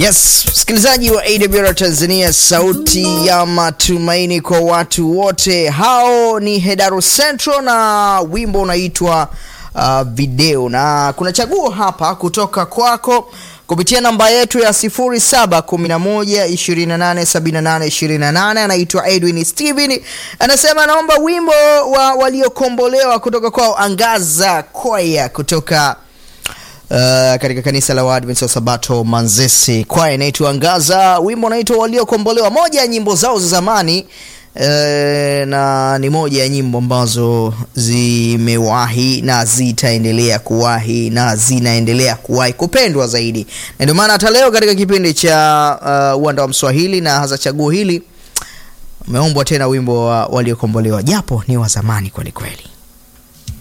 Yes, msikilizaji wa AWR Tanzania, sauti ya matumaini kwa watu wote. Hao ni Hedaro Central na wimbo unaitwa uh, video, na kuna chaguo hapa kutoka kwako kupitia namba yetu ya 0711287828. Anaitwa Edwin Steven, anasema anaomba wimbo wa waliokombolewa kutoka kwao Angaza Kwaya kutoka Uh, katika kanisa la Waadventista wa Sabato Manzese, kwaya inaitwa Angaza, wimbo unaitwa waliokombolewa, moja ya nyimbo zao za zamani uh, na ni moja ya nyimbo ambazo zimewahi na zitaendelea kuwahi na zinaendelea kuwahi kupendwa zaidi, na ndio maana hata leo katika kipindi cha uwanda uh, wa Mswahili na hasa chaguo hili umeombwa tena wimbo wa waliokombolewa, japo ni wa zamani kweli kweli.